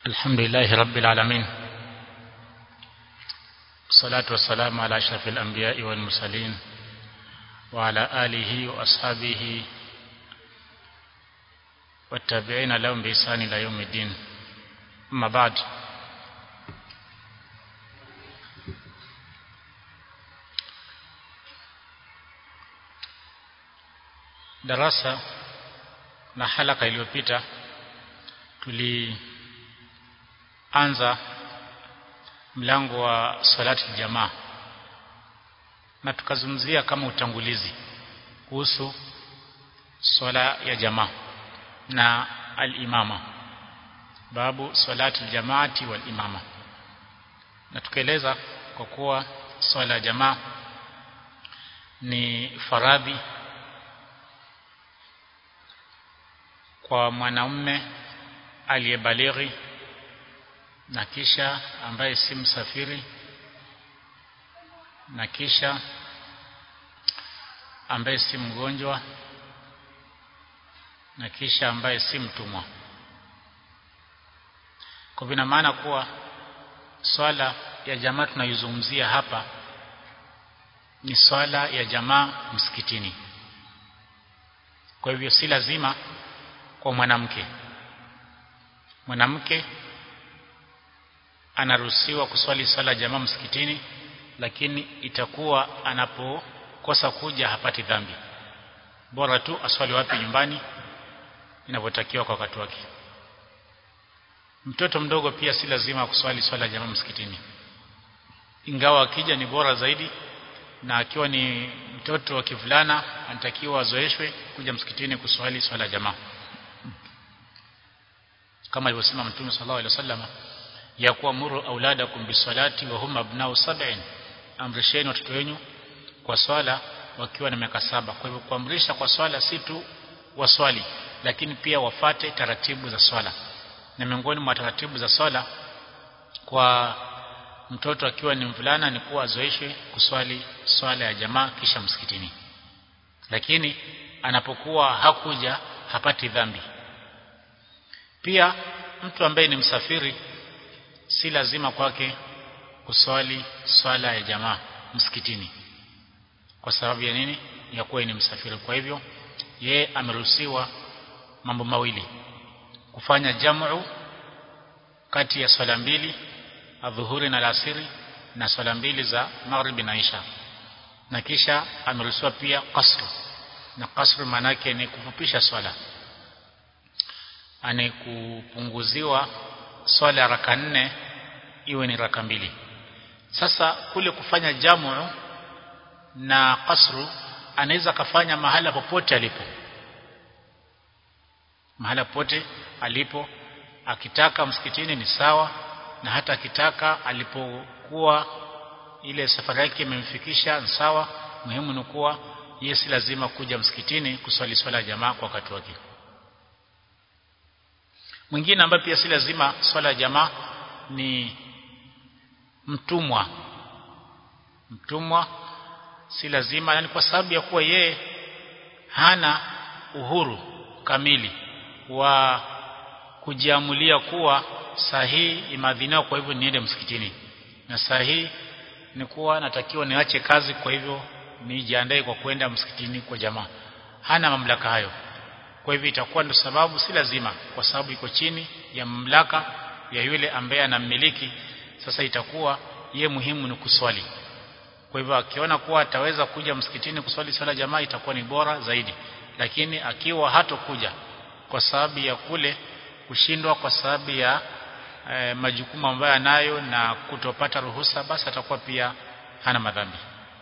الحمد لله رب العالمين الصلاة والسلام على أشرف الأنبياء والمرسلين وعلى آله وأصحابه والتابعين لهم بإحسان إلى يوم الدين أما بعد darasa na halaka iliyopita tulianza mlango wa salati jamaa na tukazungumzia kama utangulizi kuhusu swala ya jamaa na al-imama babu salati jamaati wal imama na tukaeleza kwa kuwa swala ya jamaa ni faradhi kwa mwanamume aliyebalighi na kisha ambaye si msafiri na kisha ambaye si mgonjwa na kisha ambaye si mtumwa kwa vina maana kuwa swala ya jamaa tunayozungumzia hapa ni swala ya jamaa msikitini kwa hivyo si lazima kwa mwanamke mwanamke anaruhusiwa kuswali swala jamaa msikitini lakini itakuwa anapokosa kuja hapati dhambi bora tu aswali wapi nyumbani inavyotakiwa kwa wakati wake mtoto mdogo pia si lazima kuswali swala jamaa msikitini ingawa akija ni bora zaidi na akiwa ni mtoto wa kivulana anatakiwa azoeshwe kuja msikitini kuswali swala jamaa kama alivyosema mtume sallallahu alaihi wasallam ya kuamuru auladakum bisalati wa hum abnau sab'in amrisheni watoto wenu kwa swala wakiwa na miaka saba kwa hivyo kuamrisha kwa swala si tu waswali lakini pia wafate taratibu za swala na miongoni mwa taratibu za swala kwa mtoto akiwa ni mvulana ni kuwa azoeshwe kuswali swala ya jamaa kisha msikitini lakini anapokuwa hakuja hapati dhambi pia mtu ambaye ni msafiri si lazima kwake kuswali swala ya jamaa msikitini kwa sababu ya nini ya kuwa ni msafiri kwa hivyo ye ameruhusiwa mambo mawili kufanya jamu kati ya swala mbili adhuhuri na alasiri na swala mbili za maghribi na isha na kisha ameruhusiwa pia kasru na kasru manake ni kufupisha swala ane kupunguziwa swala ya raka nne iwe ni raka mbili sasa kule kufanya jamu na kasru anaweza kafanya mahala popote alipo mahala popote alipo akitaka msikitini ni sawa na hata akitaka alipokuwa ile safari yake imemfikisha ni sawa muhimu ni kuwa yeye si lazima kuja msikitini kuswali swala ya jamaa kwa wakati wake mwingine ambaye pia si lazima swala ya jamaa ni mtumwa mtumwa si lazima yani kwa sababu ya kuwa yeye hana uhuru kamili wa kujiamulia kuwa sahihi imadhiniwa kwa hivyo niende msikitini na sahihi ni kuwa natakiwa niache kazi kwa hivyo nijiandae kwa kwenda msikitini kwa jamaa hana mamlaka hayo kwa hivyo itakuwa ndio sababu si lazima kwa sababu iko chini ya mamlaka ya yule ambaye anammiliki sasa itakuwa ye muhimu ni kuswali kwa hivyo akiona kuwa ataweza kuja msikitini kuswali swala jamaa itakuwa ni bora zaidi lakini akiwa hatokuja kwa sababu ya kule kushindwa kwa sababu ya e, majukumu ambayo anayo na kutopata ruhusa basi atakuwa pia hana madhambi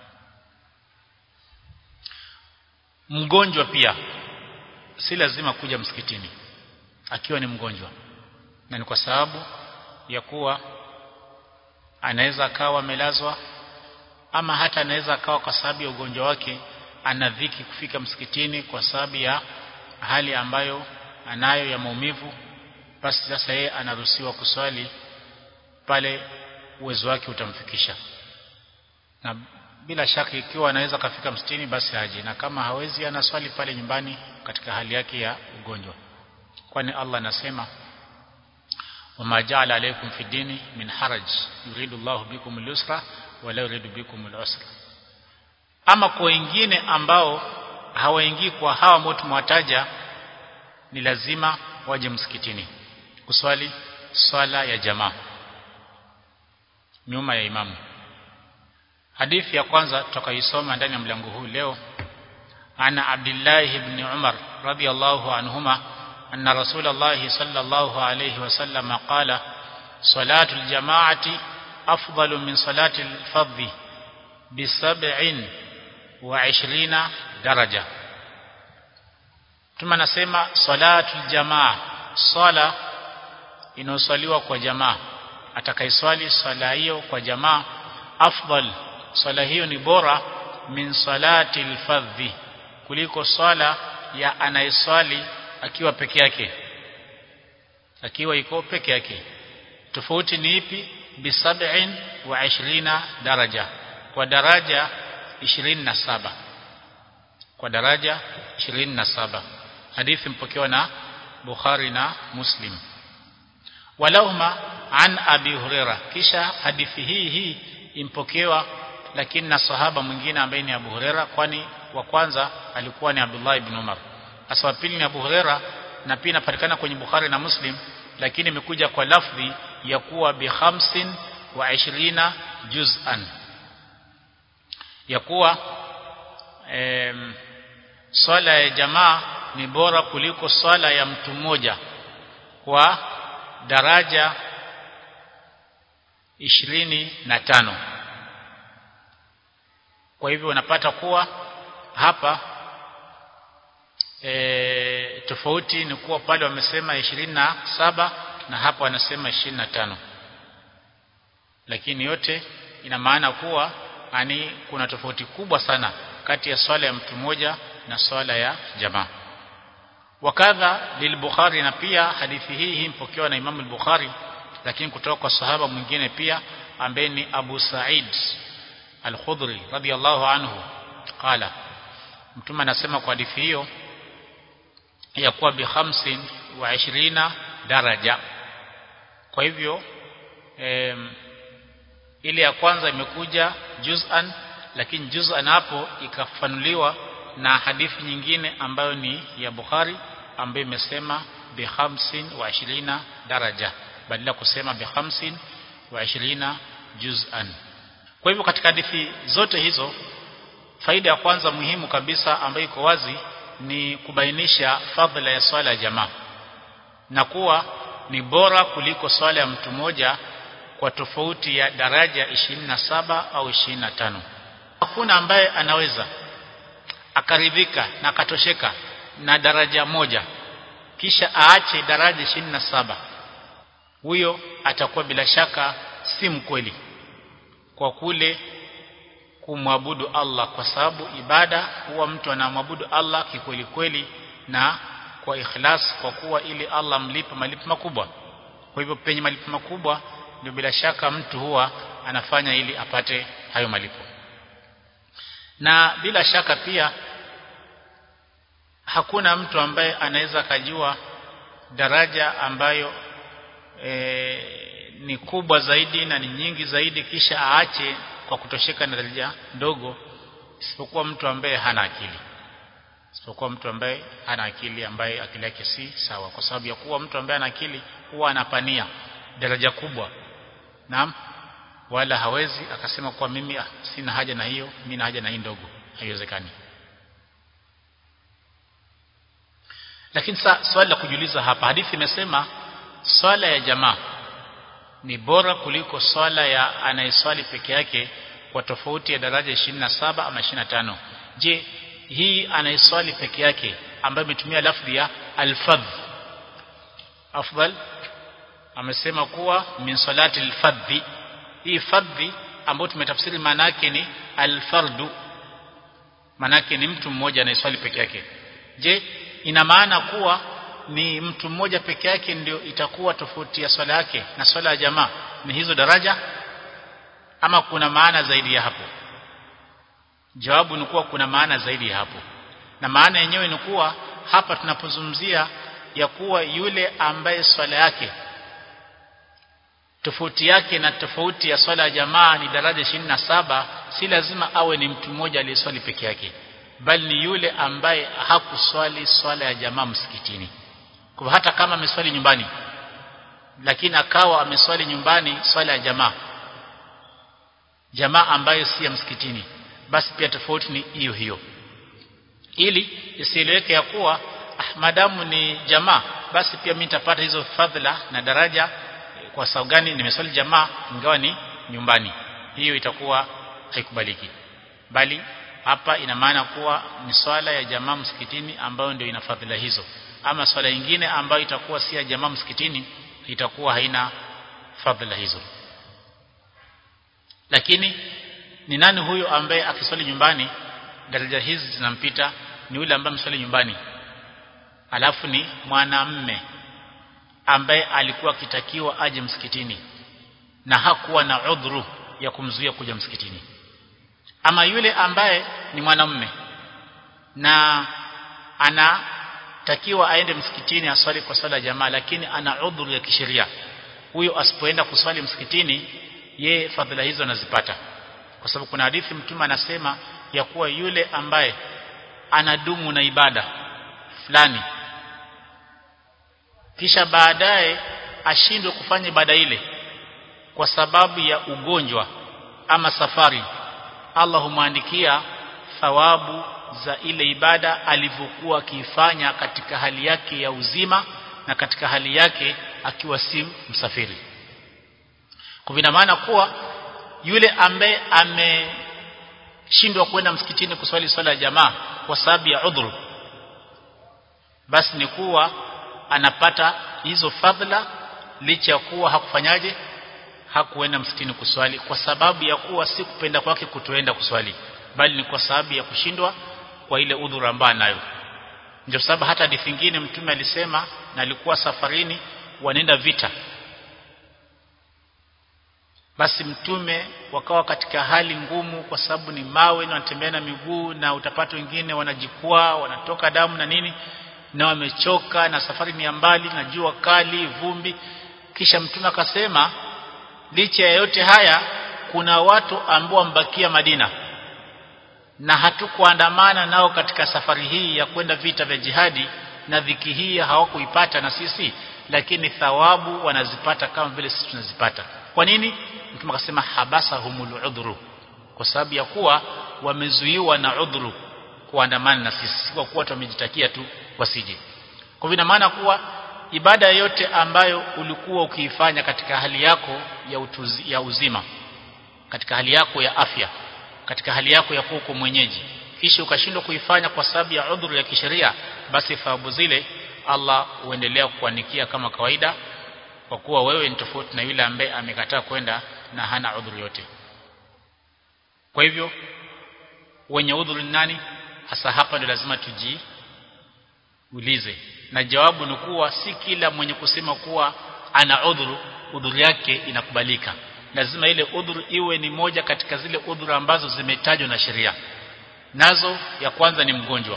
mgonjwa pia si lazima kuja msikitini akiwa ni mgonjwa na ni kwa sababu ya kuwa anaweza akawa amelazwa ama hata anaweza akawa kwa sababu ya ugonjwa wake ana dhiki kufika msikitini kwa sababu ya hali ambayo anayo ya maumivu basi sasa yeye anaruhusiwa kuswali pale uwezo wake utamfikisha na bila shaka ikiwa anaweza kafika msikitini basi aje na kama hawezi anaswali pale nyumbani katika hali yake ya ugonjwa kwani Allah anasema wama ja'ala alaykum fi dini min haraj yuridu Allahu bikum al-yusra wa la yuridu bikum al-usra ama kwa wengine ambao hawaingii kwa hawa ambao tumewataja ni lazima waje msikitini kuswali swala ya jamaa nyuma ya imamu hadithi ya kwanza tutakaisoma ndani ya mlango huu leo ana Abdullah ibn Umar radiyallahu anhuma anna Rasulullah sallallahu alayhi wasallam qala salatu aljamaati afdalu min salati alfadhi bi sab'in wa 20 daraja tuma nasema salatu aljamaa sala inayoswaliwa kwa jamaa atakaiswali swala hiyo kwa jamaa afdal swala hiyo ni bora min salati alfadhi kuliko swala ya anayeswali akiwa peke yake akiwa iko peke yake tofauti ni ipi bi sab'in wa 20 daraja kwa daraja 27 kwa daraja 27 hadithi mpokewa na Bukhari na Muslim walahuma an abi huraira kisha hadithi hii hii impokewa lakini na sahaba mwingine ambaye ni Abu Huraira kwani wa kwanza alikuwa ni Abdullah ibn Umar hasa wa pili ni Abu Huraira na pia inapatikana kwenye Bukhari na Muslim lakini imekuja kwa lafdhi ya kuwa bi khamsin wa ishirina juz'an ya kuwa em, swala ya jamaa ni bora kuliko swala ya mtu mmoja kwa daraja ishirini na tano kwa hivyo unapata kuwa hapa e, tofauti ni kuwa pale wamesema ishirini na saba na hapa wanasema ishirini na tano lakini yote ina maana kuwa ani kuna tofauti kubwa sana kati ya swala ya mtu mmoja na swala ya jamaa wakadha lilbukhari na pia hadithi hii hii mpokewa na Imam al-Bukhari lakini kutoka kwa sahaba mwingine pia ambaye ni Abu Sa'id al-Khudri radiyallahu anhu qala mtume anasema kwa hadithi hiyo ya kuwa bi khamsin wa ishirina daraja kwa hivyo em, ile ya kwanza imekuja juz'an lakini juz'an hapo ikafanuliwa na hadithi nyingine ambayo ni ya Bukhari ambayo imesema bi khamsin wa ishirina daraja badala kusema bi khamsin wa ishirina juz'an kwa hivyo katika hadithi zote hizo faida ya kwanza muhimu kabisa ambayo iko wazi ni kubainisha fadhila ya swala ya jamaa na kuwa ni bora kuliko swala ya mtu mmoja kwa tofauti ya daraja 27 au 25 hakuna ambaye anaweza akaridhika na akatosheka na daraja moja kisha aache daraja 27 huyo atakuwa bila shaka si mkweli kwa kule kumwabudu Allah kwa sababu ibada huwa mtu anamwabudu Allah kikweli kweli na kwa ikhlas kwa kuwa ili Allah mlipe malipo makubwa kwa hivyo penye malipo makubwa ndio bila shaka mtu huwa anafanya ili apate hayo malipo na bila shaka pia hakuna mtu ambaye anaweza kajua daraja ambayo e, ni kubwa zaidi na ni nyingi zaidi kisha aache kwa kutosheka na daraja ndogo isipokuwa mtu ambaye hana akili isipokuwa mtu ambaye hana akili ambaye akili yake si sawa kwa sababu ya kuwa mtu ambaye ana akili huwa anapania daraja kubwa naam wala hawezi akasema kwa mimi ah, sina haja na hiyo mimi na haja na hii ndogo haiwezekani lakini sa swali la kujiuliza hapa hadithi imesema swala ya jamaa ni bora kuliko swala ya anayeswali peke yake kwa tofauti ya daraja 27 ama 25 je hii anayeswali peke yake ambayo imetumia lafdhi ya alfadh afdal amesema kuwa min salati alfadhi hii fadhi ambayo tumetafsiri maana yake ni alfardu maana yake ni mtu mmoja anayeswali peke yake je ina maana kuwa ni mtu mmoja peke yake ndio itakuwa tofauti ya swala yake na swala ya jamaa ni hizo daraja ama kuna maana zaidi ya hapo jawabu ni kuwa kuna maana zaidi ya hapo na maana yenyewe ni kuwa hapa tunapozungumzia ya kuwa yule ambaye swala yake tofauti yake na tofauti ya swala ya jamaa ni daraja 27 si lazima awe ni mtu mmoja aliyeswali peke yake bali ni yule ambaye hakuswali swala ya jamaa msikitini kwa hata kama ameswali nyumbani lakini akawa ameswali nyumbani swala ya jamaa jamaa ambayo si ya msikitini basi pia tofauti ni hiyo hiyo ili isieleweke ya kuwa ah, madamu ni jamaa basi pia mimi nitapata hizo fadhila na daraja kwa sababu gani nimeswali jamaa ingawa ni nyumbani hiyo itakuwa haikubaliki bali hapa ina maana kuwa ni swala ya jamaa msikitini ambayo ndio ina fadhila hizo ama swala nyingine ambayo itakuwa si ya jamaa msikitini itakuwa haina fadhila hizo lakini ni nani huyo ambaye akiswali nyumbani daraja hizi zinampita ni yule ambaye mswali nyumbani alafu ni mwanamme ambaye alikuwa akitakiwa aje msikitini na hakuwa na udhuru ya kumzuia kuja msikitini ama yule ambaye ni mwanamume na anatakiwa aende msikitini aswali kwa swala ya jamaa lakini ana udhuru ya kisheria huyo asipoenda kuswali msikitini ye fadhila hizo anazipata kwa sababu kuna hadithi mtume anasema ya kuwa yule ambaye anadumu na ibada fulani kisha baadaye ashindwe kufanya ibada ile kwa sababu ya ugonjwa ama safari Allah humwandikia thawabu za ile ibada alivyokuwa akiifanya katika hali yake ya uzima na katika hali yake akiwa si msafiri kwa vina maana kuwa yule ambaye ameshindwa kwenda msikitini kuswali swala ya jamaa kwa sababu ya udhuru basi ni kuwa anapata hizo fadhila licha ya kuwa hakufanyaje hakuenda msikitini kuswali kwa sababu ya kuwa si kupenda kwake kutoenda kuswali bali ni kwa sababu ya kushindwa kwa ile udhuru ambayo nayo ndio sababu hata hadithi nyingine mtume alisema na alikuwa safarini wanaenda vita basi mtume wakawa katika hali ngumu kwa sababu ni mawe na wanatembea na miguu na utapata wengine wanajikwaa wanatoka damu na nini na wamechoka na safari ni ya mbali na jua kali vumbi kisha mtume akasema licha ya yote haya kuna watu ambao wambakia Madina na hatukuandamana nao katika safari hii ya kwenda vita vya jihadi na dhiki hii hawakuipata na sisi lakini thawabu wanazipata kama vile sisi tunazipata kwa nini mtume akasema habasa humul udhuru kwa sababu ya kuwa wamezuiwa na udhuru kuandamana na sisi kwa kuwa tumejitakia tu wasije kwa vina maana kuwa ibada yote ambayo ulikuwa ukiifanya katika hali yako ya, utuzi, ya uzima katika hali yako ya afya katika hali yako ya kuwa mwenyeji kisha ukashindwa kuifanya kwa sababu ya udhuru ya kisheria basi thawabu zile Allah huendelea kukuandikia kama kawaida kwa kuwa wewe ni tofauti na yule ambaye amekataa kwenda na hana udhuru yote kwa hivyo wenye udhuru ni nani hasa hapa ndio lazima tujiulize na jawabu ni kuwa si kila mwenye kusema kuwa ana udhuru udhuru yake inakubalika lazima ile udhuru iwe ni moja katika zile udhuru ambazo zimetajwa na sheria nazo ya kwanza ni mgonjwa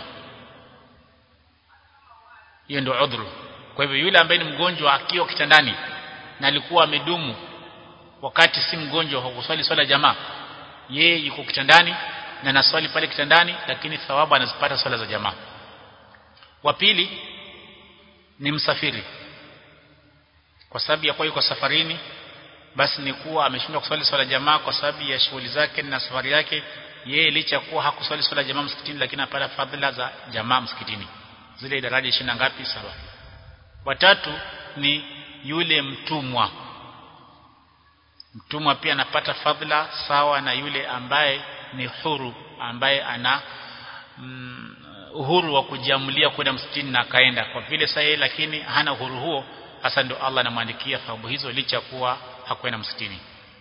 hiyo ndio udhuru kwa hivyo yule ambaye ni mgonjwa akiwa kitandani na alikuwa amedumu wakati si mgonjwa kwa kuswali swala jamaa yeye yuko kitandani na naswali pale kitandani lakini thawabu anazipata swala za jamaa wa pili ni msafiri kwa sababu ya kuwa yuko safarini basi ni kuwa ameshindwa kuswali swala jamaa kwa sababu ya shughuli zake na safari yake yeye licha kuwa hakuswali swala jamaa msikitini lakini anapata fadhila za jamaa msikitini zile daraja ishirini ngapi saba watatu ni yule mtumwa mtumwa pia anapata fadhila sawa na yule ambaye ni huru ambaye ana mm, uhuru wa kujiamulia kwenda msikitini na akaenda kwa vile sasa lakini hana uhuru huo hasa ndio Allah anamwandikia thawabu hizo licha kuwa hakwenda msikitini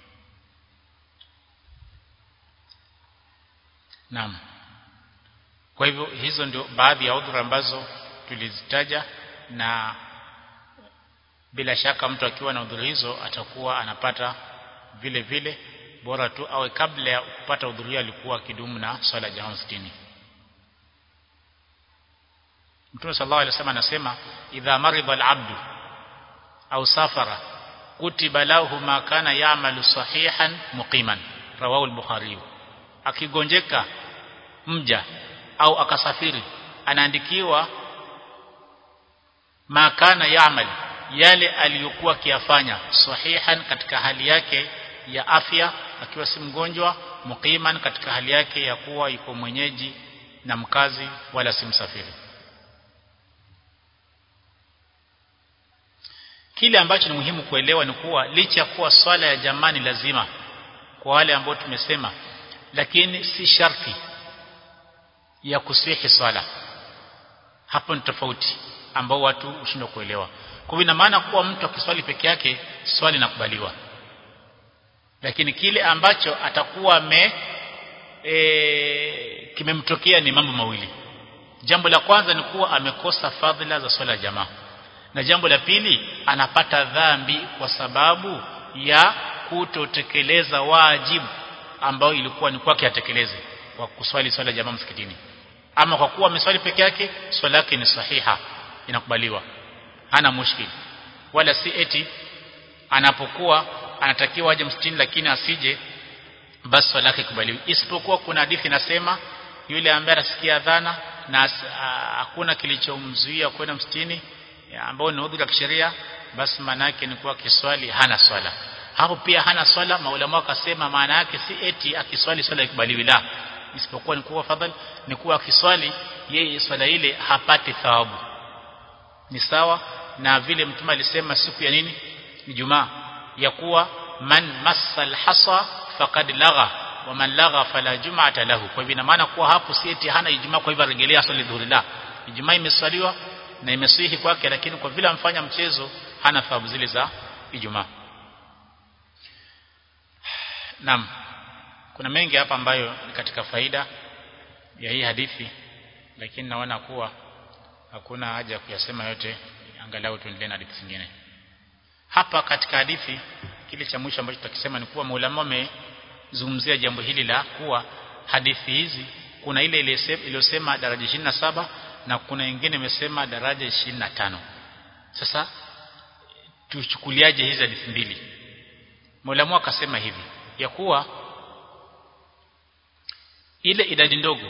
Naam kwa hivyo hizo ndio baadhi ya udhuru ambazo tulizitaja na bila shaka mtu akiwa na udhuru hizo atakuwa anapata vile vile bora tu awe kabla ya kupata udhuru alikuwa kidumu na swala jamaa msikitini Mtume sallallahu alaihi wasallam anasema idha marida al-abdu au safara kutiba lahu ma kana ya'malu sahihan muqiman rawahu al-bukhari akigonjeka mja au akasafiri anaandikiwa ma kana ya'mal yale aliyokuwa akiyafanya sahihan katika hali yake ya afya akiwa si mgonjwa muqiman katika hali yake ya kuwa yuko mwenyeji na mkazi wala si msafiri kile ambacho ni muhimu kuelewa ni kuwa licha ya kuwa swala ya jamani lazima kwa wale ambao tumesema lakini si sharti ya kusihi swala hapo ni tofauti ambao watu hushindwa kuelewa kwa ina maana kuwa mtu akiswali peke yake swali inakubaliwa lakini kile ambacho atakuwa ame e, kimemtokea ni mambo mawili jambo la kwanza ni kuwa amekosa fadhila za swala ya jamaa na jambo la pili anapata dhambi kwa sababu ya kutotekeleza wajibu ambao ilikuwa ni kwake atekeleze kwa kuswali swala ya jamaa msikitini ama kwa kuwa ameswali peke yake swala yake ni sahiha inakubaliwa hana mushkil wala si eti anapokuwa anatakiwa aje msikitini lakini asije basi swala yake kubaliwi isipokuwa kuna hadithi inasema yule ambaye anasikia adhana na hakuna kilichomzuia kwenda msikitini ambao ni udhuru wa kisheria basi maana yake ni kuwa kiswali hana swala hapo pia hana swala maulama wakasema maana yake si eti akiswali swala ikubaliwi la isipokuwa ni kuwa fadhali ni kuwa akiswali yeye swala ile hapati thawabu ni sawa na vile mtume alisema siku ya nini ni jumaa ya kuwa man massal hasa faqad lagha wa man lagha fala jum'ata lahu kwa hivyo ina maana kuwa hapo si eti hana ijumaa kwa hivyo rejelea swali dhuhuri la ijumaa imeswaliwa na imesihi kwake lakini kwa vile amfanya mchezo hana thawabu zile za ijumaa Naam. Kuna mengi hapa ambayo ni katika faida ya hii hadithi lakini naona kuwa hakuna haja ya kuyasema yote angalau tuendelee na hadithi zingine. Hapa katika hadithi kile cha mwisho ambacho tutakisema ni kuwa maulama wamezungumzia jambo hili la kuwa hadithi hizi kuna ile iliyosema daraja 27 na kuna nyingine imesema daraja 25. Sasa tuchukuliaje hizi hadithi mbili? Maulama akasema hivi ya kuwa ile idadi ndogo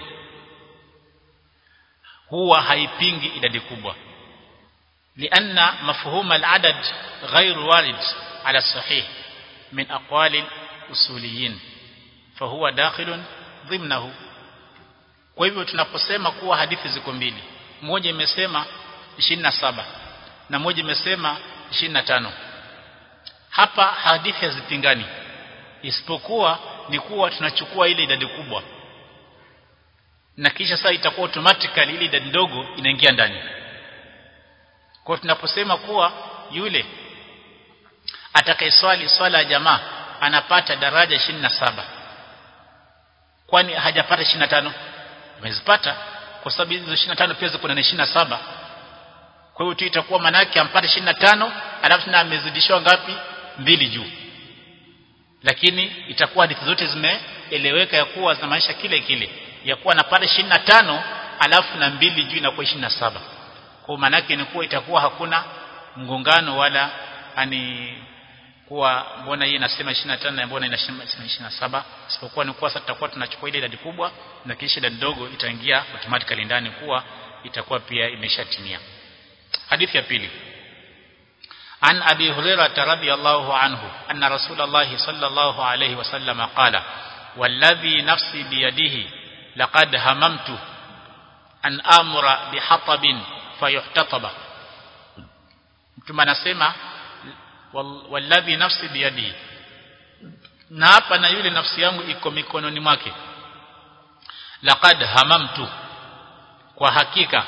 huwa haipingi idadi kubwa lianna mafhum al-adad غير وارد على الصحيح من أقوال الأصوليين فهو داخل ضمنه kwa hivyo tunaposema kuwa hadithi ziko mbili moja imesema 27 na moja imesema 25 hapa hadithi hazipingani isipokuwa ni kuwa tunachukua ile idadi kubwa na kisha sasa itakuwa automatically ile idadi ndogo inaingia ndani kwa tunaposema kuwa yule atakayeswali swala ya jamaa anapata daraja 27 kwani hajapata 25 amezipata kwa sababu hizo 25 pia ziko na 27 kwa hiyo tu itakuwa manake ampate 25 alafu na amezidishwa ngapi mbili juu lakini itakuwa hadithi zote zimeeleweka ya kuwa zinamaanisha kile kile ya kuwa anapata 25 alafu na mbili juu inakuwa 27 kwa maana yake ni kuwa itakuwa hakuna mgongano wala ani kuwa mbona hii inasema 25 na mbona inasema 27 isipokuwa ni kuwa sasa tutakuwa tunachukua ile idadi kubwa na kisha idadi ndogo itaingia automatically ndani kuwa itakuwa pia imeshatimia hadithi ya pili عن أبي هريرة رضي الله عنه أن رسول الله صلى الله عليه وسلم قال والذي نفسي بيده لقد هممت أن آمر بحطب فيحتطب ثم نسمع والذي نفسي بيده na hapa na yule nafsi yangu iko mikononi mwake laqad hamamtu kwa hakika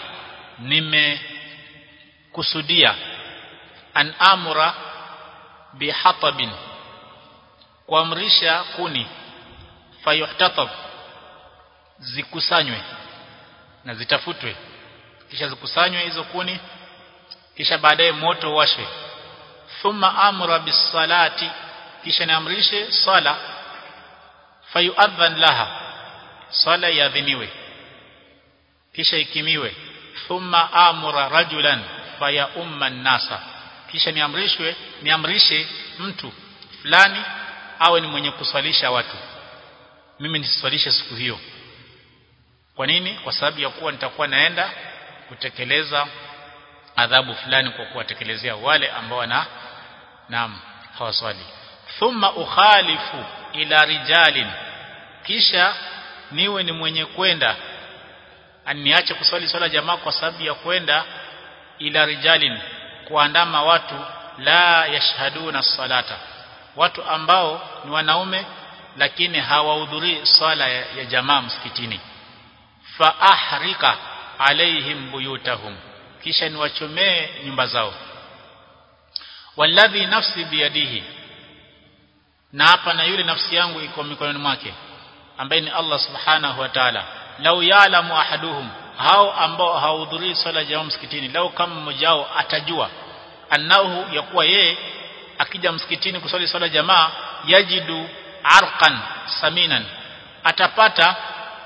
nimekusudia an amura bihatabin kuamrisha kuni fayuhtatab zikusanywe na zitafutwe kisha zikusanywe hizo kuni kisha baadaye moto washwe thumma amura bisalati kisha niamrishe sala fayuadhan laha sala yadhiniwe kisha ikimiwe thumma amura rajulan faya umma nasa kisha niamrishwe niamrishe mtu fulani awe ni mwenye kuswalisha watu mimi nisiswalishe siku hiyo kwa nini kwa sababu ya kuwa nitakuwa naenda kutekeleza adhabu fulani kwa kuwatekelezea wale ambao na naam hawaswali thumma ukhalifu ila rijalin kisha niwe ni mwenye kwenda aniache kuswali swala jamaa kwa sababu ya kwenda ila rijalin kuandama watu la yashhaduna salata watu ambao ni wanaume lakini hawahudhurii swala ya, ya jamaa msikitini fa ahrika alaihim buyutahum kisha niwachomee nyumba zao walladhi nafsi biyadihi na hapa na yule nafsi yangu iko mikononi mwake ambaye ni Allah subhanahu wa ta'ala lau ya'lamu ahaduhum hao ambao hawahudhurii swala jamaa msikitini lau kama mmoja wao atajua annahu yakuwa yeye akija msikitini kuswali swala jamaa yajidu arqan saminan atapata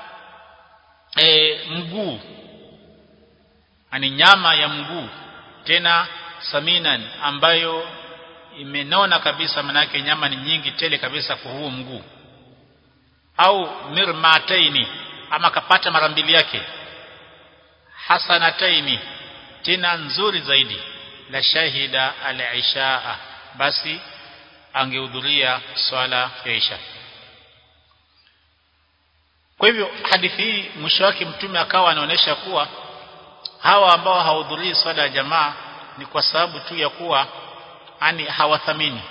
e, mguu ani nyama ya mguu tena saminan ambayo imenona kabisa manake nyama ni nyingi tele kabisa kwa huo mguu au mirmataini ama kapata mara mbili yake hasanataini tena nzuri zaidi la shahida al-ishaa basi angehudhuria swala ya isha kwa hivyo hadithi hii mwisho wake mtume akawa anaonesha kuwa hawa ambao hawahudhurii swala ya jamaa ni kwa sababu tu ya kuwa ani hawathamini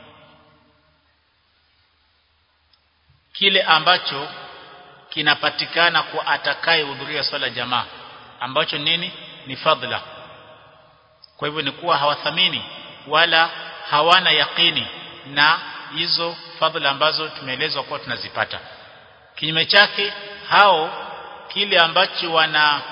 kile ambacho kinapatikana kwa atakayehudhuria swala ya jamaa ambacho nini ni fadhila kwa hivyo ni kuwa hawathamini wala hawana yakini na hizo fadhila ambazo tumeelezwa kuwa tunazipata kinyume chake hao kile ambacho wana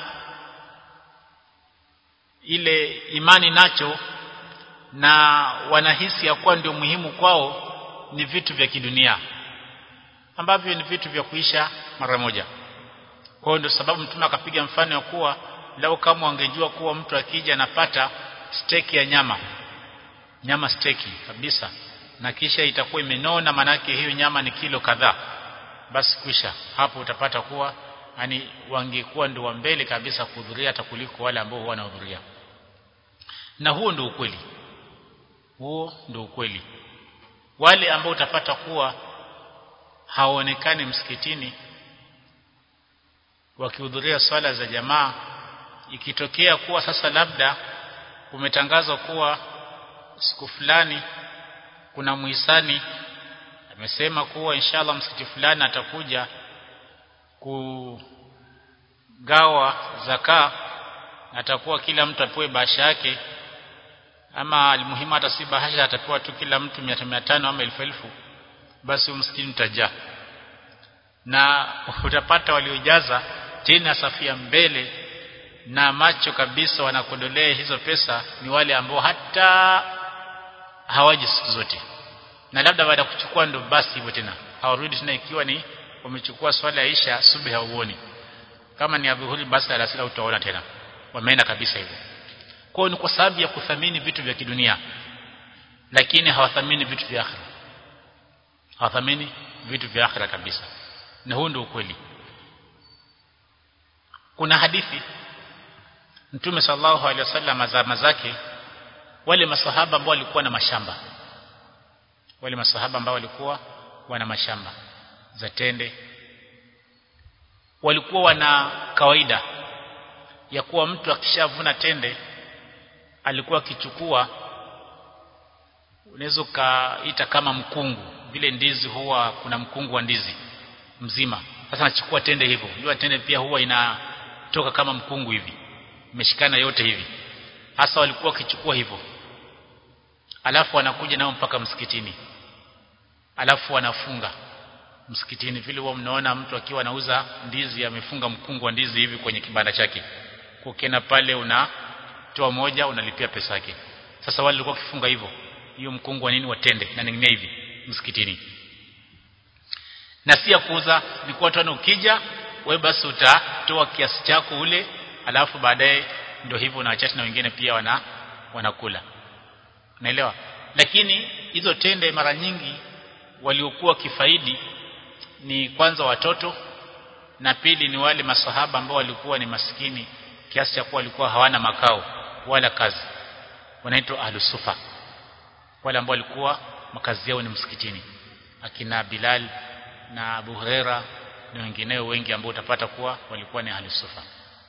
ile imani nacho na wanahisi ya kuwa ndio muhimu kwao ni vitu vya kidunia ambavyo ni vitu vya kuisha mara moja kwa hiyo ndio sababu mtume akapiga mfano wa kuwa lau kama wangejua kuwa mtu akija anapata steki ya nyama nyama steki kabisa na kisha itakuwa imenona manake hiyo nyama ni kilo kadhaa basi kwisha hapo utapata kuwa yani wangekuwa ndio wa mbele kabisa kuhudhuria hata kuliko wale ambao wanahudhuria na huo ndio ukweli huo ndio ukweli wale ambao utapata kuwa hawaonekani msikitini wakihudhuria swala za jamaa ikitokea kuwa sasa labda umetangazwa kuwa siku fulani kuna muhisani amesema kuwa inshallah msikiti fulani atakuja kugawa zaka atakuwa kila mtu apewe bahasha yake ama almuhimu hata si bahasha atapewa tu kila mtu 500 ama 1000 basi msikiti utajaa na utapata waliojaza tena safia mbele na macho kabisa wanakodolea hizo pesa ni wale ambao hata hawaji siku zote na labda baada ya kuchukua ndo basi hivyo tena hawarudi tena ikiwa ni wamechukua swala ya isha subuhi hauoni kama ni adhuhuri basi alasiri utaona tena wameenda kabisa hivyo kwa ni kwa sababu ya kuthamini vitu vya kidunia lakini hawathamini vitu vya akhira hawathamini vitu vya akhira kabisa na huu ndio ukweli kuna hadithi Mtume sallallahu alaihi wasallam azama zake wale masahaba ambao walikuwa na mashamba wale masahaba ambao walikuwa wana mashamba za tende walikuwa wana kawaida ya kuwa mtu akishavuna tende alikuwa akichukua unaweza kaita kama mkungu vile ndizi huwa kuna mkungu wa ndizi mzima sasa anachukua tende hivyo unajua tende pia huwa inatoka kama mkungu hivi imeshikana yote hivi hasa walikuwa wakichukua hivyo alafu wanakuja nao mpaka msikitini alafu wanafunga msikitini vile huwa mnaona mtu akiwa anauza ndizi amefunga mkungu wa ndizi hivi kwenye kibanda chake ukienda pale unatoa moja unalipia pesa yake sasa wale walikuwa kifunga hivyo hiyo mkungu wa nini watende na ningine hivi msikitini na si ya kuuza ni kwa watu ukija wewe basi utatoa kiasi chako ule alafu baadaye ndio hivyo na wachache na wengine pia wana wanakula naelewa lakini hizo tende mara nyingi waliokuwa kifaidi ni kwanza watoto na pili ni wale masahaba ambao walikuwa ni maskini kiasi cha kuwa walikuwa hawana makao wala kazi wanaitwa ahlusufa wale ambao walikuwa makazi yao ni msikitini akina Bilal na Abu Huraira na wengineo wengi ambao utapata kuwa walikuwa ni ahlusufa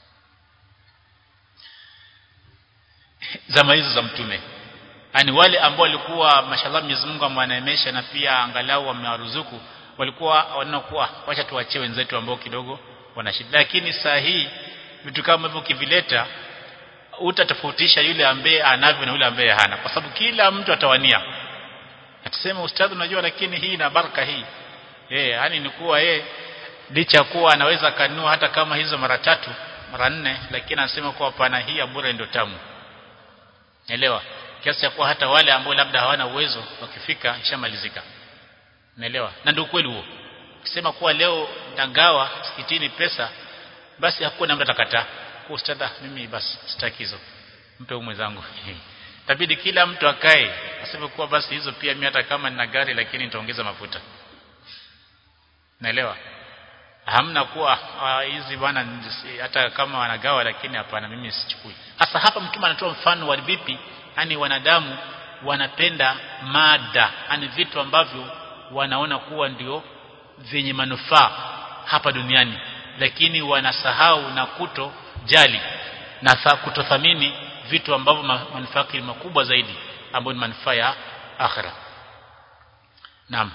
zama hizo za mtume yani wale ambao walikuwa mashallah Mwenyezi Mungu amwaneemesha na pia angalau wamewaruzuku walikuwa wanaona kuwa wacha tuachie wenzetu ambao kidogo wana shida lakini saa hii vitu kama hivyo kivileta utatofautisha yule ambaye anavyo na yule ambaye hana kwa sababu kila mtu atawania atasema ustadhi unajua lakini hii na baraka hii eh yani ni kuwa yeye licha kuwa anaweza kanua hata kama hizo mara tatu mara nne lakini anasema kuwa pana hii ya bure ndio tamu Naelewa? Kiasi cha kuwa hata wale ambao labda hawana uwezo wakifika ishamalizika. Naelewa? Na ndio kweli huo. Ukisema kuwa leo ndagawa msikitini pesa basi hakuna mtu atakataa. Kwa ustadha mimi basi sitaki hizo. Mpe umu mwenzangu. Tabidi kila mtu akae aseme kuwa basi hizo pia mimi hata kama nina gari lakini nitaongeza mafuta. Naelewa? Hamna kuwa hizi bwana hata kama wanagawa lakini hapana mimi sichukui. Hasa hapa mtume anatoa mfano wa vipi yani wanadamu wanapenda mada yani vitu ambavyo wanaona kuwa ndio vyenye manufaa hapa duniani lakini wanasahau na kuto jali na kutothamini vitu ambavyo manufaa yake makubwa zaidi ambayo ni manufaa ya akhira naam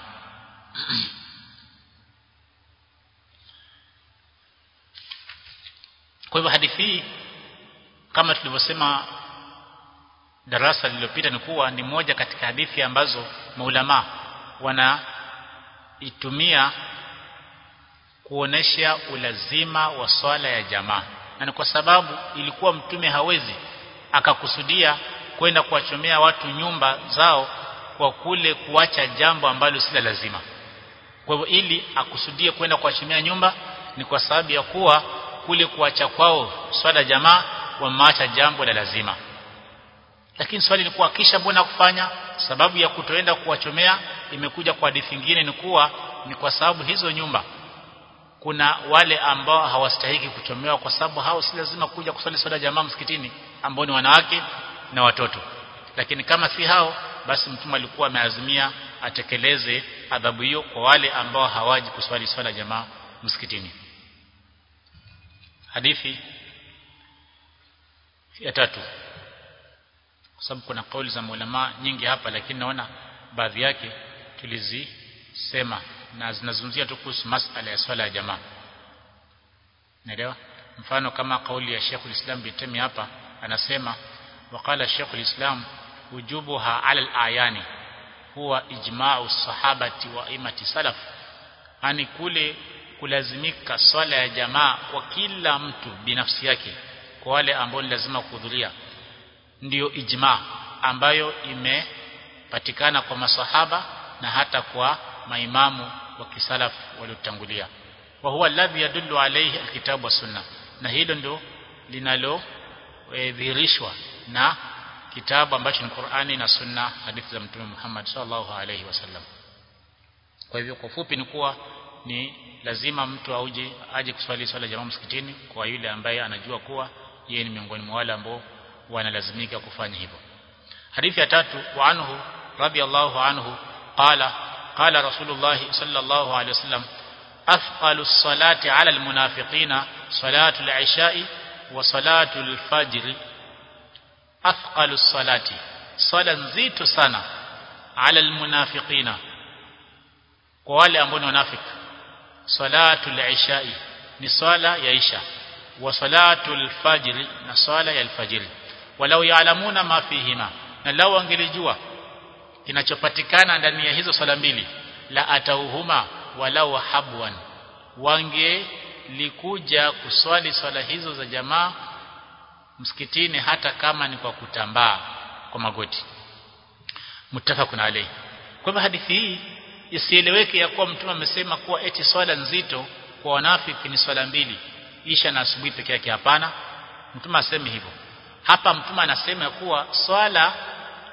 kwa hivyo hadithi hii kama tulivyosema darasa lililopita ni kuwa ni moja katika hadithi ambazo maulama wanaitumia kuonesha ulazima wa swala ya jamaa na ni kwa sababu ilikuwa mtume hawezi akakusudia kwenda kuwachomea watu nyumba zao kwa kule kuacha jambo ambalo si lazima kwa hivyo ili akusudie kwenda kuwachomea nyumba ni kwa sababu ya kuwa kule kuacha kwao swala jamaa wameacha jambo la lazima lakini swali ni kuwa kisha mbona kufanya sababu ya kutoenda kuwachomea imekuja kwa hadithi nyingine ni kuwa ni kwa sababu hizo nyumba kuna wale ambao hawastahiki kuchomewa kwa sababu hao si lazima kuja kuswali swala jamaa msikitini ambao ni wanawake na watoto lakini kama si hao basi mtume alikuwa ameazimia atekeleze adhabu hiyo kwa wale ambao hawaji kuswali swala jamaa msikitini hadithi ya tatu kwa sababu kuna kauli za maulama nyingi hapa lakini naona baadhi yake tulizisema na zinazungumzia tu kuhusu masala ya swala ya jamaa naelewa mfano kama kauli ya Sheikh ulislam bitemi hapa anasema waqala Sheikh ulislam wujubuha ala al-ayani huwa ijma'u sahabati wa imati salaf ani kule kulazimika swala ya jamaa kwa kila mtu binafsi yake kwa wale ambao ni lazima kuhudhuria ndiyo ijma ambayo imepatikana kwa masahaba na hata kwa maimamu wa kisalaf waliotangulia wa huwa alladhi yadullu alayhi alkitabu wa sunna na hilo ndio linalo e, dhihirishwa na kitabu ambacho ni Qur'ani na sunna hadithi za mtume Muhammad sallallahu alayhi wasallam kwa hivyo kwa fupi ni kuwa ni lazima mtu auje aje kuswali swala jamaa msikitini kwa yule ambaye anajua kuwa yeye ni miongoni mwa wale ambao wanalazimika kufanya hivyo hadithi ya tatu wa anhu radiyallahu anhu qala qala rasulullah sallallahu alayhi wasallam afqalu as-salati ala al-munafiqina salatu al-isha'i wa salatu al-fajr afqalu as-salati sala nzito sana ala al-munafiqina kwa wale ambao ni wanafiki salatu al-isha'i ni swala ya isha wa salatu al-fajr na swala ya al-fajr walau yaalamuna ma fihima na lau wangelijua kinachopatikana ndani ya hizo swala mbili la atauhuma walau habwan wangelikuja kuswali swala hizo za jamaa msikitini hata kama ni kwa kutambaa kwa magoti mutafakun alayhi kwa hivyo hadithi hii isieleweke ya kuwa mtume amesema kuwa eti swala nzito kwa wanafiki ni swala mbili isha na asubuhi peke yake hapana mtume aseme hivyo hapa mtume anasema kuwa swala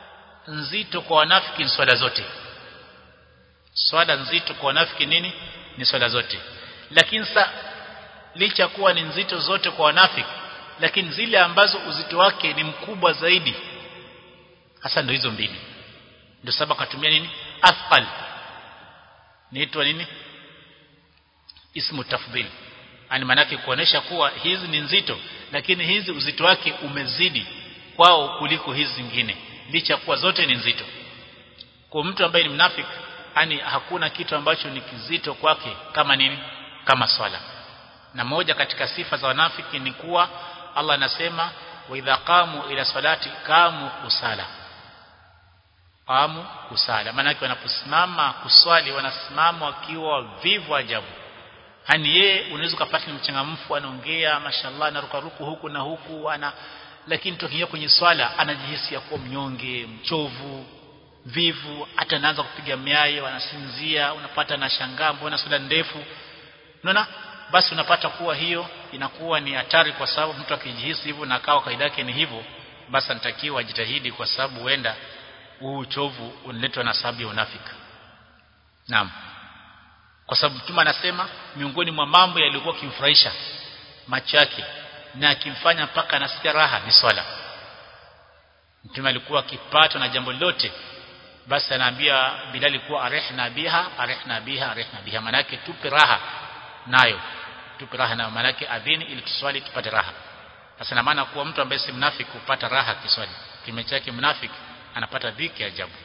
nzito kwa wanafiki ni swala zote swala nzito kwa wanafiki nini ni swala zote lakini sa licha kuwa ni nzito zote kwa wanafiki lakini zile ambazo uzito wake ni mkubwa zaidi hasa ndio hizo mbili ndio sababu akatumia nini athqal niitwa nini ismu tafdhil yani manake kuonesha kuwa hizi ni nzito lakini hizi uzito wake umezidi kwao kuliko hizi zingine licha kuwa zote ni nzito kwa mtu ambaye ni mnafiki yani hakuna kitu ambacho ni kizito kwake kama nini kama swala na moja katika sifa za wanafiki ni kuwa Allah anasema wa idha qamu ila salati qamu kusala qamu kusala maana wanaposimama kuswali wanasimama wakiwa vivu ajabu hani yeye unaweza kupata ni mchangamfu anaongea mashallah anaruka ruku huku na huku ana lakini tokia kwenye swala anajihisi kuwa mnyonge mchovu vivu hata anaanza kupiga miayo anasinzia unapata na shangaa mbona swala ndefu unaona basi unapata kuwa hiyo inakuwa ni hatari kwa sababu mtu akijihisi hivyo na akawa kaida yake ni hivyo basi anatakiwa ajitahidi kwa sababu huenda huu uchovu unaletwa na sababu ya unafiki naam kwa sababu mtume anasema miongoni mwa mambo yaliyokuwa kimfurahisha macho yake na akimfanya mpaka anasikia raha ni swala mtume alikuwa akipatwa na jambo lote basi anaambia Bilali kuwa arehna biha arehna biha arehna biha manake tupe raha nayo tupe raha nayo manake adhini ili tuswali tupate raha sasa na maana kuwa mtu ambaye si mnafiki kupata raha kiswali kime chake mnafiki anapata dhiki ajabu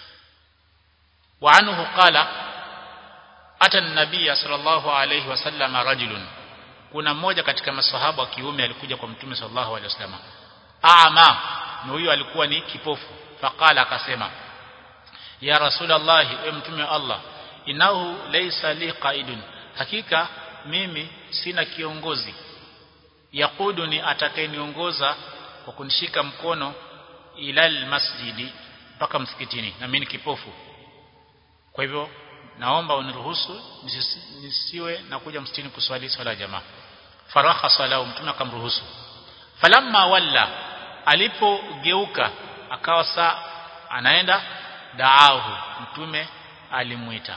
wa anhu qala ata an-nabiy sallallahu alayhi wasallam rajulun kuna mmoja katika maswahaba wa kiume alikuja kwa mtume sallallahu alayhi wasallam ama na huyo alikuwa ni kipofu faqala akasema ya rasulullah e mtume wa Allah inahu laysa li qaidun hakika mimi sina kiongozi yakuduni atakayeniongoza kwa kunishika mkono ilal masjidi mpaka msikitini na mimi ni kipofu kwa hivyo naomba uniruhusu nisiwe na kuja msikitini kuswali swala jamaa faraha salau mtume akamruhusu falamma walla alipogeuka akawa saa anaenda daahu mtume alimuita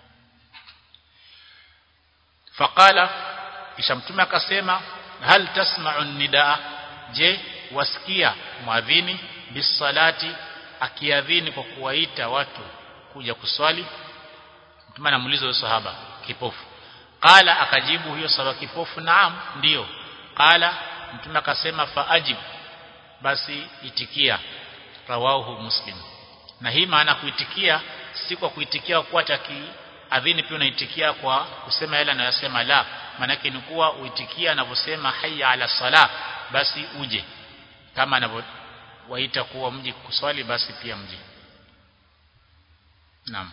faqala kisha mtume akasema hal tasma'u nidaa je wasikia mwadhini bisalati akiadhini kwa kuwaita watu kuja kuswali mtume anamuuliza huyo sahaba kipofu qala akajibu huyo sahaba kipofu naam ndiyo qala mtume akasema faajib basi itikia rawahu muslim na hii maana kuitikia si kwa kuitikia kwa taki adhini pia unaitikia kwa kusema yale anayosema la maanake ni kuwa uitikia anavyosema hayya ala sala basi uje kama anavyowaita kuwa mji kuswali basi pia mji naam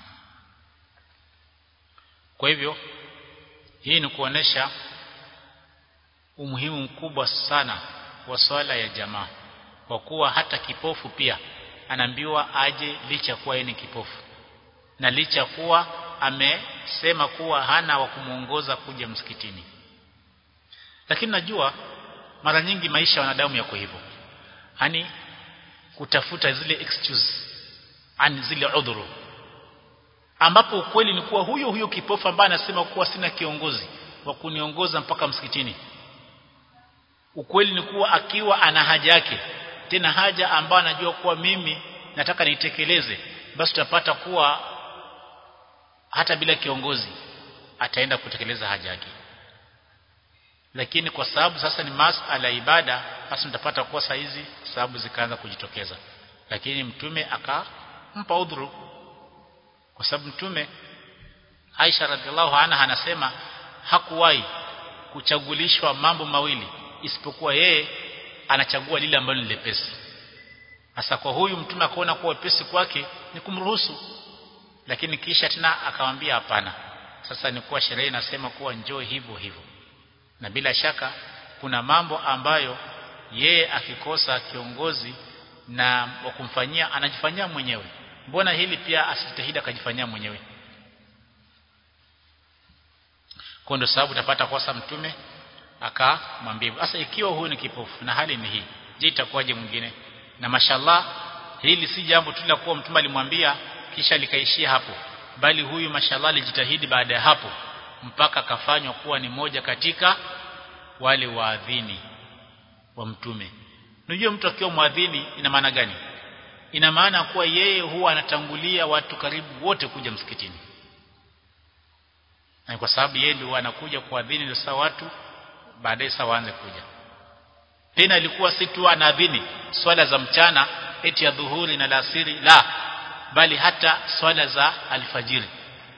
kwa hivyo hii ni kuonesha umuhimu mkubwa sana wa swala ya jamaa kwa kuwa hata kipofu pia anaambiwa aje licha kuwa yeye ni kipofu na licha kuwa amesema kuwa hana wa kumuongoza kuja msikitini lakini najua mara nyingi maisha ya wanadamu yako hivyo yani kutafuta zile excuse ani zile udhuru ambapo ukweli ni kuwa huyo huyo kipofu ambaye anasema kuwa sina kiongozi wa kuniongoza mpaka msikitini ukweli ni kuwa akiwa ana haja yake tena haja ambayo anajua kuwa mimi nataka nitekeleze basi tutapata kuwa hata bila kiongozi ataenda kutekeleza haja yake lakini kwa sababu sasa ni masala ibada basi mtapata kuwa saa hizi sababu zikaanza kujitokeza lakini mtume akampa udhuru kwa sababu mtume Aisha radhiallahu anha anasema hakuwahi kuchagulishwa mambo mawili isipokuwa yeye anachagua lile ambalo ni lepesi hasa kwa huyu mtume akaona kuwa wepesi kwake ni kumruhusu lakini kisha tena akamwambia hapana sasa ni kuwa sheria inasema kuwa njoo hivyo hivyo na bila shaka kuna mambo ambayo yeye akikosa kiongozi na wa kumfanyia anajifanyia mwenyewe mbona hili pia asijitahidi akajifanyia mwenyewe kwa ndio sababu utapata kosa mtume akamwambia sasa ikiwa huyu ni kipofu na hali ni hii je itakuwaje mwingine na mashallah hili si jambo tu la kuwa mtume alimwambia kisha likaishia hapo bali huyu mashallah alijitahidi baada ya hapo mpaka akafanywa kuwa ni moja katika wale waadhini wa mtume unajua mtu akiwa mwadhini ina maana gani ina maana kuwa yeye huwa anatangulia watu karibu wote kuja msikitini na kwa sababu yeye ndio anakuja kuadhini ndio saa watu baadaye saa waanze kuja tena ilikuwa si tu anaadhini swala za mchana eti ya dhuhuri na alasiri la bali hata swala za alfajiri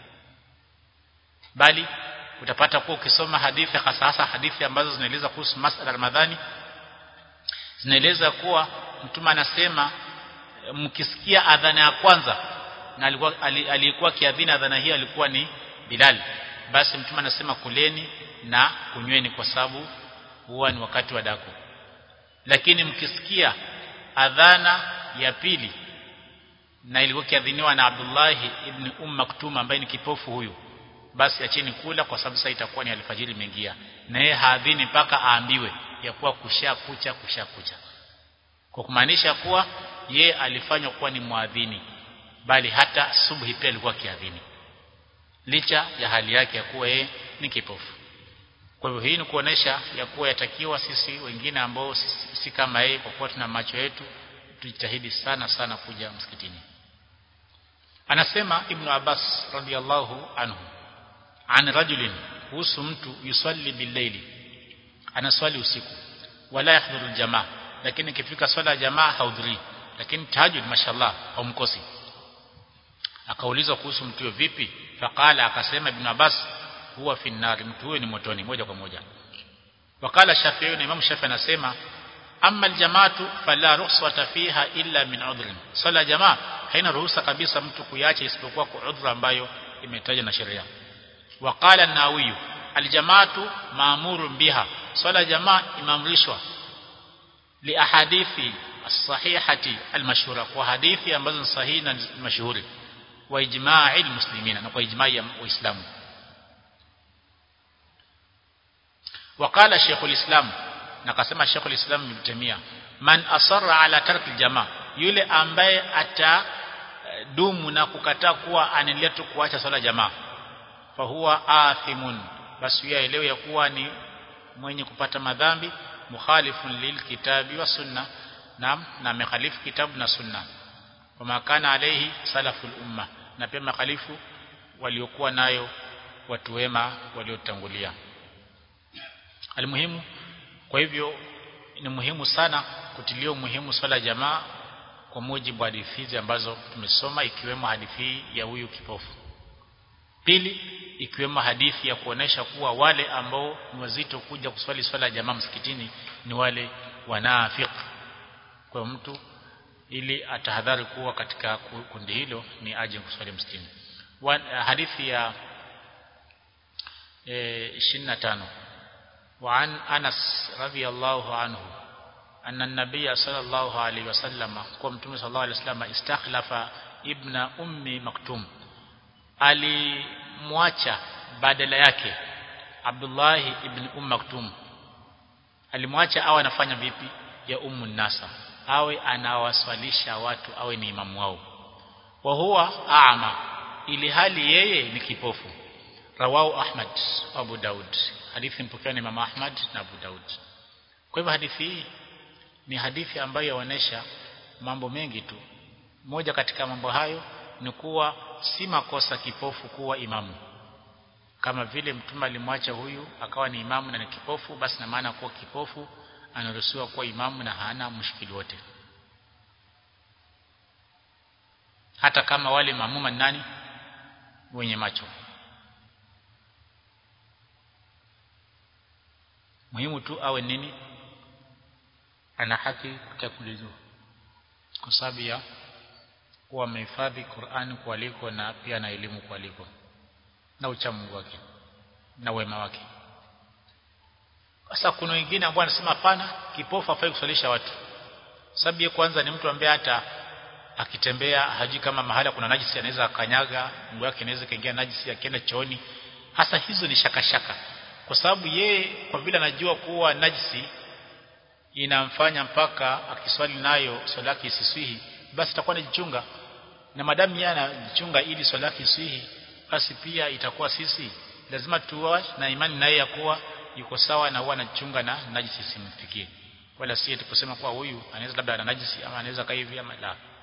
bali utapata kuwa ukisoma hadithi hasa hasa hadithi ambazo zinaeleza kuhusu masala Ramadhani zinaeleza kuwa mtume anasema mkisikia adhana ya kwanza na alikuwa aliyekuwa kiadhina adhana hiyo alikuwa ni Bilal basi mtume anasema kuleni na kunyweni kwa sababu huwa ni wakati wa daku lakini mkisikia adhana ya pili na ilikuwa kiadhiniwa na Abdullah ibn Umm Maktum ambaye ni kipofu huyu basi acheni kula kwa sababu sasa itakuwa ni alfajiri imeingia na yeye haadhini mpaka aambiwe ya kuwa kusha kucha kusha kucha kwa kumaanisha kuwa ye alifanywa kuwa ni muadhini bali hata subhi pia alikuwa kiadhini licha ya hali yake ya kuwa yeye ni kipofu kwa hivyo hii ni kuonesha ya kuwa yatakiwa sisi wengine ambao si, si kama yeye kwa kuwa tuna macho yetu tujitahidi sana sana kuja msikitini anasema ibn Abbas radhiallahu anhu an rajulin kuhusu mtu yusalli billaili anaswali usiku wala yahdhuru jamaa lakini ikifika swala ya jamaa haudhuri lakini tahajjud mashallah haumkosi akaulizwa kuhusu mtu huyo vipi faqala akasema ibn Abbas huwa fi nar mtu huyo ni motoni moja kwa moja wakala Shafi'i na Imam Shafi'i anasema amma aljamaatu fala rukhsata fiha illa min udhrin swala jamaa haina ruhusa kabisa mtu kuiacha isipokuwa kwa udhra ambayo imetajwa na sheria waqala an-nawawi aljamaatu maamurun biha swala jamaa imeamrishwa li ahadithi as-sahihati al-mashhura kwa hadithi ambazo ni sahihi na mashuhuri wa ijma'i al-muslimina na kwa ijma'i ya waislamu وقال شيخ الإسلام nakasema Sheikh al-Islam Ibn Taymiyyah man asarra ala tarki jamaa yule ambaye atadumu na kukataa kuwa anaendelea tu kuacha swala jamaa fa huwa athimun basi yeye aelewe ya kuwa ni mwenye kupata madhambi mukhalifun lilkitabi wa sunna na na mekhalifu kitabu na sunna wa makana alayhi salaful umma na pia mekhalifu waliokuwa nayo watu wema waliotangulia almuhimu kwa hivyo ni muhimu sana kutilia umuhimu swala jamaa kwa mujibu wa hadithi hizi ambazo tumesoma ikiwemo hadithi ya huyu kipofu pili ikiwemo hadithi ya kuonesha kuwa wale ambao ni wazito kuja kuswali swala ya jamaa msikitini ni wale wanafik kwa mtu ili atahadhari kuwa katika kundi hilo ni aje kuswali msikitini hadithi ya e, 25 وعن أنس رضي الله عنه أن النبي صلى الله عليه وسلم قمت صلى الله عليه وسلم استخلف ابن أم مكتوم alimwacha badala yake Abdullah ibn Umm Maktum alimwacha awe anafanya vipi ya ummu nasa awe anawaswalisha watu awe ni imamu wao wa huwa aama ili hali yeye ni kipofu rawahu Ahmad Abu Daud hadithi mpokewa na Imam Ahmad na Abu Daud kwa hivyo hadithi hii ni hadithi ambayo yaonesha mambo mengi tu moja katika mambo hayo ni kuwa si makosa kipofu kuwa imamu kama vile mtume alimwacha huyu akawa ni imamu na ni kipofu basi na maana kuwa kipofu anaruhusiwa kuwa imamu na hana mushkili wote hata kama wale mamuma ni nani wenye macho muhimu tu awe nini ana haki kuchakulizwa kwa sababu ya kuwa amehifadhi Qur'ani kualiko na pia na elimu kualiko na uchamungu wake na wema wake sasa kuna wengine ambao wanasema hapana kipofu afai kuswalisha watu sababu ye kwanza ni mtu ambaye hata akitembea hajui kama mahala kuna najisi anaweza akanyaga mguu wake inaweza kaingia najisi akienda chooni hasa hizo ni shakashaka shaka kwa sababu yeye kwa vile anajua kuwa najisi inamfanya mpaka akiswali nayo swala yake isiswihi basi itakuwa anajichunga na madamu yeye anajichunga ili swala yake isihi basi pia itakuwa sisi lazima tuwa na imani naye ya kuwa yuko sawa na huwa anajichunga na najisi simfikie wala si tukusema kuwa huyu anaweza labda ana najisi ama anaweza kaivi ama la